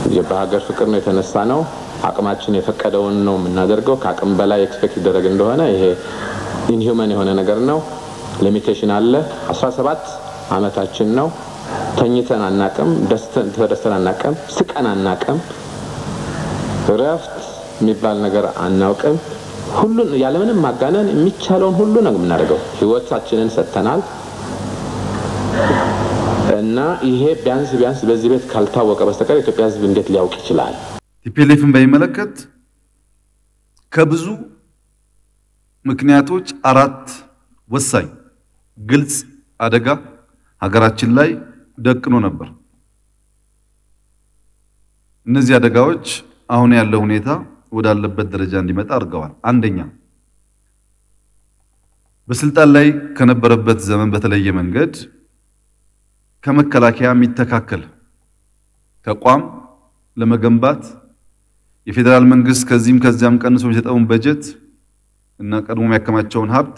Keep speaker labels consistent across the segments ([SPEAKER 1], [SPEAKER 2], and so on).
[SPEAKER 1] በሀገር ፍቅር ነው የተነሳ ነው። አቅማችን የፈቀደውን ነው የምናደርገው። ከአቅም በላይ ኤክስፔክት ይደረግ እንደሆነ ይሄ ኢንሂውመን የሆነ ነገር ነው። ሊሚቴሽን አለ። 17 አመታችን ነው። ተኝተን አናቅም፣ ተደስተን አናቅም፣ ስቀን አናቅም፣ እረፍት የሚባል ነገር አናውቅም። ሁሉን ያለምንም ማጋነን የሚቻለውን ሁሉ ነው የምናደርገው። ህይወታችንን ሰጥተናል እና ይሄ ቢያንስ ቢያንስ በዚህ ቤት ካልታወቀ በስተቀር የኢትዮጵያ ህዝብ እንዴት ሊያውቅ ይችላል?
[SPEAKER 2] ቲፒኤልኤፍን በሚመለከት ከብዙ ምክንያቶች አራት ወሳኝ ግልጽ አደጋ ሀገራችን ላይ ደቅኖ ነበር። እነዚህ አደጋዎች አሁን ያለው ሁኔታ ወዳለበት ደረጃ እንዲመጣ አድርገዋል። አንደኛ በስልጣን ላይ ከነበረበት ዘመን በተለየ መንገድ ከመከላከያ የሚተካከል ተቋም ለመገንባት የፌዴራል መንግስት ከዚህም ከዚያም ቀንሶ የሚሰጠውን በጀት እና ቀድሞ የሚያከማቸውን ሀብት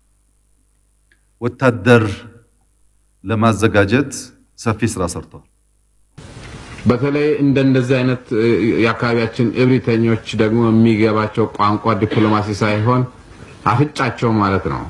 [SPEAKER 2] ወታደር ለማዘጋጀት ሰፊ ስራ ሰርቷል።
[SPEAKER 1] በተለይ እንደነዚህ አይነት የአካባቢያችን እብሪተኞች ደግሞ የሚገባቸው ቋንቋ ዲፕሎማሲ ሳይሆን አፍጫቸው ማለት ነው።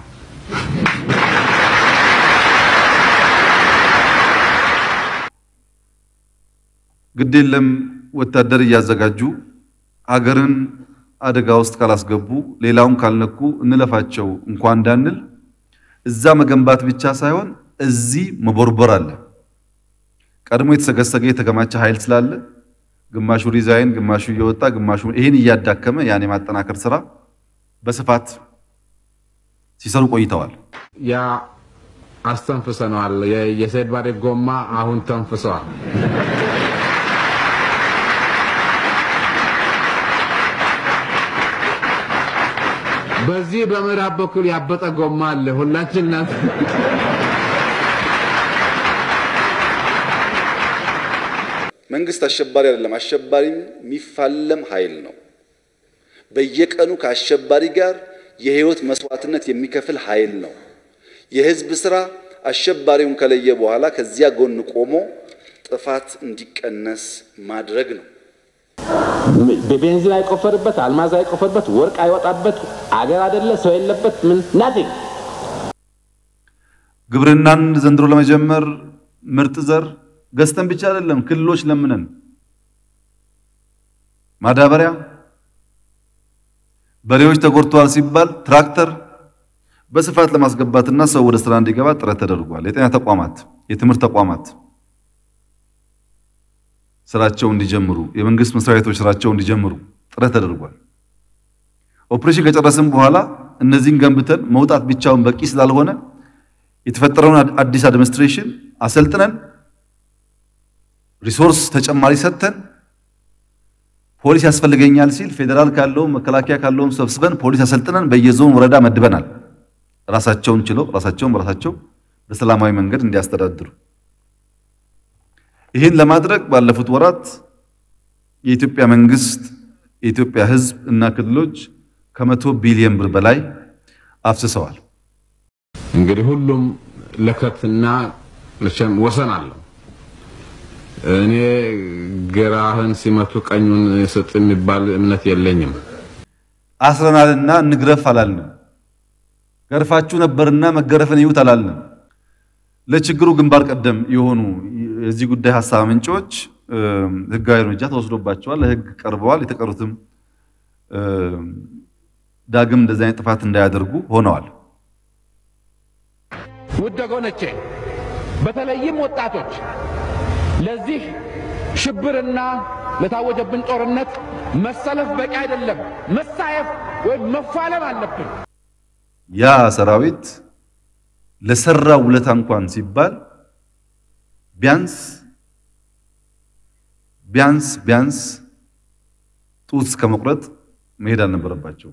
[SPEAKER 2] ግድ የለም ወታደር እያዘጋጁ ሀገርን አደጋ ውስጥ ካላስገቡ ሌላውን ካልነኩ እንለፋቸው እንኳን እንዳንል እዛ መገንባት ብቻ ሳይሆን እዚህ መቦርቦር አለ። ቀድሞ የተሰገሰገ የተከማቸ ኃይል ስላለ ግማሹ ሪዛይን፣ ግማሹ እየወጣ ግማሹ ይህን እያዳከመ ያን የማጠናከር ስራ በስፋት ሲሰሩ ቆይተዋል።
[SPEAKER 1] ያ አስተንፍሰነዋል። የሰይድ ባሬ ጎማ አሁን ተንፍሰዋል። በዚህ በምዕራብ በኩል ያበጠ ጎማ አለ። ሁላችን እናንተ
[SPEAKER 3] መንግስት አሸባሪ አይደለም። አሸባሪም የሚፋለም ኃይል ነው። በየቀኑ ከአሸባሪ ጋር የህይወት መስዋዕትነት የሚከፍል ኃይል ነው። የህዝብ ስራ አሸባሪውን ከለየ በኋላ ከዚያ ጎን ቆሞ ጥፋት እንዲቀነስ ማድረግ ነው።
[SPEAKER 1] በቤንዚን አይቆፈርበት፣ አልማዝ አይቆፈርበት፣ ወርቅ አይወጣበት፣ አገር አይደለ ሰው የለበት ምን ናቲንግ።
[SPEAKER 2] ግብርናን ዘንድሮ ለመጀመር ምርጥ ዘር ገዝተን ብቻ አይደለም ክልሎች ለምነን ማዳበሪያ፣ በሬዎች ተጎድተዋል ሲባል ትራክተር በስፋት ለማስገባትና ሰው ወደ ስራ እንዲገባ ጥረት ተደርጓል። የጤና ተቋማት፣ የትምህርት ተቋማት ስራቸው እንዲጀምሩ፣ የመንግስት መስሪያ ቤቶች ስራቸው እንዲጀምሩ ጥረት ተደርጓል። ኦፕሬሽን ከጨረስን በኋላ እነዚህን ገንብተን መውጣት ብቻውን በቂ ስላልሆነ የተፈጠረውን አዲስ አድሚኒስትሬሽን አሰልጥነን ሪሶርስ ተጨማሪ ሰጥተን ፖሊስ ያስፈልገኛል ሲል ፌዴራል ካለውም መከላከያ ካለውም ሰብስበን ፖሊስ አሰልጥነን በየዞን ወረዳ መድበናል። ራሳቸውን ችለው ራሳቸውን በራሳቸው በሰላማዊ መንገድ እንዲያስተዳድሩ። ይህን ለማድረግ ባለፉት ወራት የኢትዮጵያ መንግስት፣ የኢትዮጵያ ሕዝብ እና ክልሎች ከመቶ ቢሊዮን ብር በላይ አፍስሰዋል።
[SPEAKER 1] እንግዲህ ሁሉም ለከትና መቼም ወሰን አለው። እኔ ግራህን ሲመቱ ቀኙን ስጥ የሚባል እምነት የለኝም።
[SPEAKER 2] አስረናልና እንግረፍ አላልንም። ገርፋችሁ ነበርና መገረፍን ይዩት አላልንም። ለችግሩ ግንባር ቀደም የሆኑ የዚህ ጉዳይ ሀሳብ ምንጮች ህጋዊ እርምጃ ተወስዶባቸዋል፣ ለህግ ቀርበዋል። የተቀሩትም ዳግም እንደዚህ አይነት ጥፋት እንዳያደርጉ ሆነዋል።
[SPEAKER 4] ውድ ወገኖቼ በተለይም ወጣቶች ለዚህ ሽብርና ለታወጀብን ጦርነት መሰለፍ በቂ አይደለም፣ መሳየፍ ወይም መፋለም አለብን።
[SPEAKER 2] ያ ሰራዊት ለሰራ ውለታ እንኳን ሲባል ቢያንስ ቢያንስ ቢያንስ ጡት እስከ መቁረጥ መሄድ አልነበረባቸው።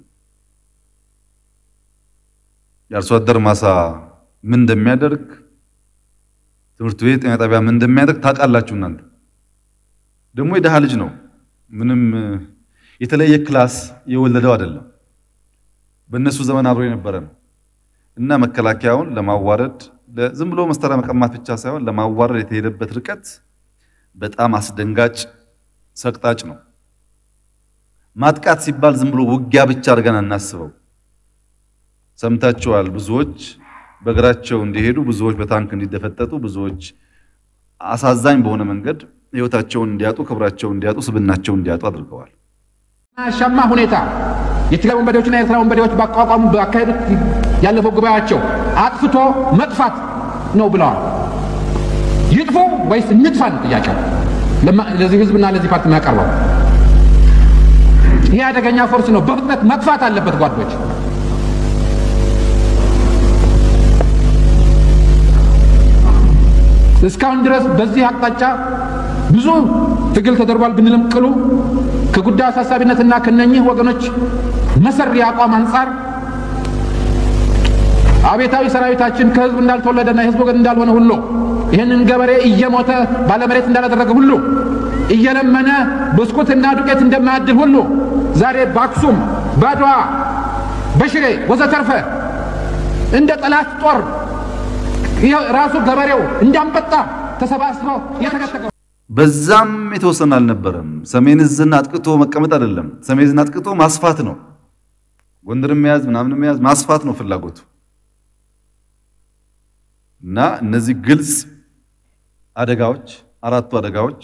[SPEAKER 2] የአርሶ አደር ማሳ ምን እንደሚያደርግ ትምህርት ቤት፣ ጤና ጣቢያ ምን እንደሚያደርግ ታውቃላችሁ። እናንተ ደግሞ የድሃ ልጅ ነው። ምንም የተለየ ክላስ የወለደው አይደለም። በእነሱ ዘመን አብሮ የነበረ ነው እና መከላከያውን ለማዋረድ ዝም ብሎ መሳሪያ መቀማት ብቻ ሳይሆን ለማዋረድ የተሄደበት ርቀት በጣም አስደንጋጭ ሰቅጣጭ ነው። ማጥቃት ሲባል ዝም ብሎ ውጊያ ብቻ አድርገን አናስበው። ሰምታችኋል። ብዙዎች በእግራቸው እንዲሄዱ፣ ብዙዎች በታንክ እንዲደፈጠጡ፣ ብዙዎች አሳዛኝ በሆነ መንገድ ሕይወታቸውን እንዲያጡ፣ ክብራቸውን እንዲያጡ፣ ስብናቸውን እንዲያጡ አድርገዋል።
[SPEAKER 4] አሻማ ሁኔታ የትግራይ ወንበዴዎችና የኤርትራ ወንበዴዎች ባቋቋሙ ባካሄዱት ያለፈው ጉባኤያቸው አጥፍቶ መጥፋት ነው ብለዋል። ይጥፉ ወይስ እንጥፋ ነው ጥያቄው ለዚህ ህዝብና ለዚህ ፓርቲ የሚያቀርበው። ይህ አደገኛ ፎርስ ነው፣ በፍጥነት መጥፋት አለበት ጓዶች። እስካሁን ድረስ በዚህ አቅጣጫ ብዙ ትግል ተደርጓል ብንልም ቅሉ ከጉዳዩ አሳሳቢነትና ከነኚህ ወገኖች መሰሪ አቋም አንጻር አቤታዊ ሰራዊታችን ከህዝብ እንዳልተወለደና የህዝብ ወገን እንዳልሆነ ሁሉ ይህንን ገበሬ እየሞተ ባለመሬት እንዳላደረገ ሁሉ እየለመነ ብስኩትና ዱቄት እንደማያድል ሁሉ ዛሬ በአክሱም፣ በአድዋ፣ በሽሬ ወዘተርፈ እንደ ጠላት ጦር ራሱ ገበሬው እንዳንበጣ ተሰባስበው የተከተቀው
[SPEAKER 2] በዛም የተወሰነ አልነበረም። ሰሜን ዕዝን አጥቅቶ መቀመጥ አይደለም። ሰሜን ዕዝን አጥቅቶ ማስፋት ነው። ጎንደር መያዝ ምናምን መያዝ ማስፋት ነው ፍላጎቱ እና እነዚህ ግልጽ አደጋዎች አራቱ አደጋዎች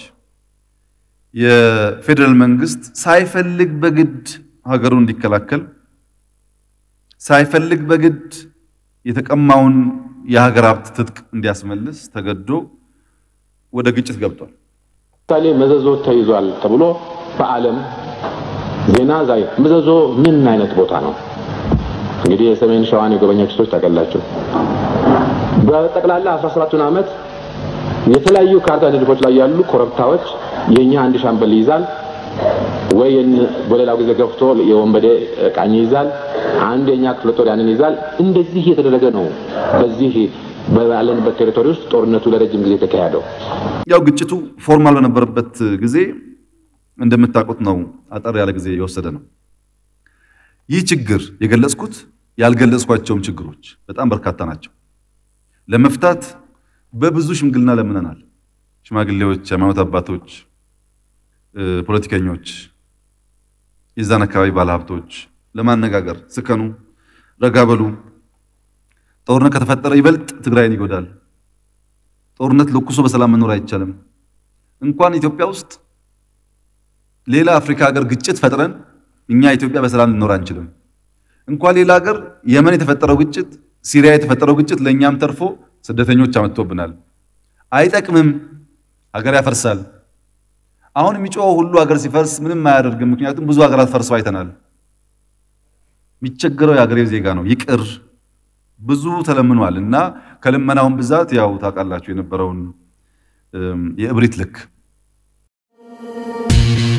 [SPEAKER 2] የፌዴራል መንግስት ሳይፈልግ በግድ ሀገሩን እንዲከላከል ሳይፈልግ በግድ የተቀማውን የሀገር ሀብት ትጥቅ እንዲያስመልስ ተገዶ ወደ ግጭት ገብቷል።
[SPEAKER 1] ምሳሌ መዘዞ ተይዟል ተብሎ በዓለም ዜና ዛይ መዘዞ ምን አይነት ቦታ ነው? እንግዲህ የሰሜን ሸዋን የጎበኛችሁ ሰዎች ታውቃላችሁ። በጠቅላላ 17ቱን ዓመት የተለያዩ ካርታ ንድፎች ላይ ያሉ ኮረብታዎች የኛ አንድ ሻምበል ይይዛል ወይ በሌላው ጊዜ ገፍቶ የወንበዴ ቃኝ ይይዛል። አንድ የኛ ክፍለ ጦር ያንን ይዛል። እንደዚህ እየተደረገ ነው በዚህ ባለንበት ቴሪቶሪ ውስጥ ጦርነቱ ለረጅም ጊዜ የተካሄደው።
[SPEAKER 2] ያው ግጭቱ ፎርማል በነበረበት ጊዜ እንደምታውቁት ነው። አጠር ያለ ጊዜ የወሰደ ነው። ይህ ችግር የገለጽኩት ያልገለጽኳቸውም ችግሮች በጣም በርካታ ናቸው። ለመፍታት በብዙ ሽምግልና ለምነናል። ሽማግሌዎች፣ ሃይማኖት አባቶች፣ ፖለቲከኞች፣ የዛን አካባቢ ባለሀብቶች ለማነጋገር ስከኑ፣ ረጋ በሉ ጦርነት ከተፈጠረ ይበልጥ ትግራይን ይጎዳል። ጦርነት ለኩሶ በሰላም መኖር አይቻልም። እንኳን ኢትዮጵያ ውስጥ ሌላ አፍሪካ ሀገር ግጭት ፈጥረን እኛ ኢትዮጵያ በሰላም ልኖር አንችልም። እንኳን ሌላ ሀገር የመን የተፈጠረው ግጭት፣ ሲሪያ የተፈጠረው ግጭት ለእኛም ተርፎ ስደተኞች አመጥቶብናል። አይጠቅምም፣ ሀገር ያፈርሳል። አሁን የሚጮኸው ሁሉ ሀገር ሲፈርስ ምንም አያደርግም። ምክንያቱም ብዙ ሀገራት ፈርሰው አይተናል። የሚቸገረው የሀገሬው ዜጋ ነው። ይቅር ብዙ ተለምኗል እና ከልመናውን ብዛት ያው ታውቃላችሁ የነበረውን የእብሪት ልክ